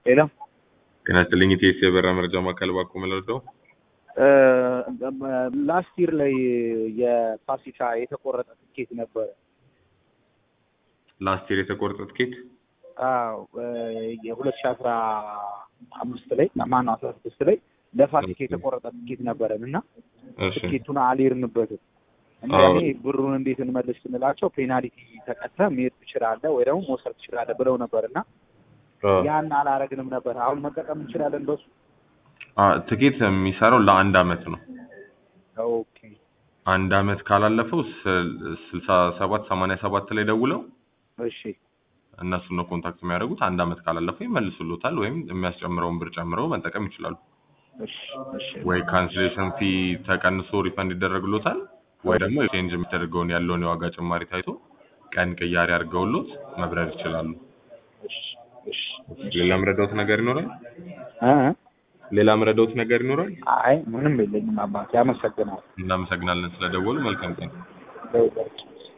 ሌላ ጤና ይስጥልኝ ኢቲኤስ የበረራ መረጃ ማዕከል ባኮ መለርደው ላስት ይር ላይ የፋሲካ የተቆረጠ ትኬት ነበረ። ላስት ይር የተቆረጠ ትኬት አዎ የሁለት ሺህ አስራ አምስት ላይ ማነው አስራ ስድስት ላይ ለፋሲካ የተቆረጠ ትኬት ነበረን እና እሺ ትኬቱን አልሄድንበትም እና አዎ። እኔ ብሩን እንዴት እንመልስ ስንላቸው ፔናልቲ ተቀጥተህ መሄድ ትችላለህ ወይ ደግሞ መውሰድ ትችላለህ ብለው ነበር እና ያን አላረግንም ነበር። አሁን መጠቀም እንችላለን በሱ። አ ትኬት የሚሰራው ለአንድ አመት ነው። ኦኬ አንድ አመት ካላለፈው ስል- ስልሳ ሰባት ሰማንያ ሰባት ላይ ደውለው እሺ እነሱን ነው ኮንታክት የሚያደርጉት። አንድ አመት ካላለፈው ይመልሱሎታል ወይም የሚያስጨምረውን ብር ጨምረው መጠቀም ይችላሉ። እሺ እሺ ወይ ካንስሌሽን ፊ ተቀንሶ ሪፈንድ ይደረግሎታል ወይ ደግሞ ኤክስቼንጅ የሚደረገውን ያለውን የዋጋ ጭማሪ ታይቶ ቀን ቅያሬ አድርገውሎት መብረር ይችላሉ። እሺ እሺ ሌላ ምረዳውት ነገር ይኖራል? እ ሌላ ምረዳውት ነገር ይኖራል? አይ ምንም የለኝም አባቴ፣ አመሰግናለሁ። እናመሰግናለን ስለደወሉ። መልካም ቀን። ደውላችሁ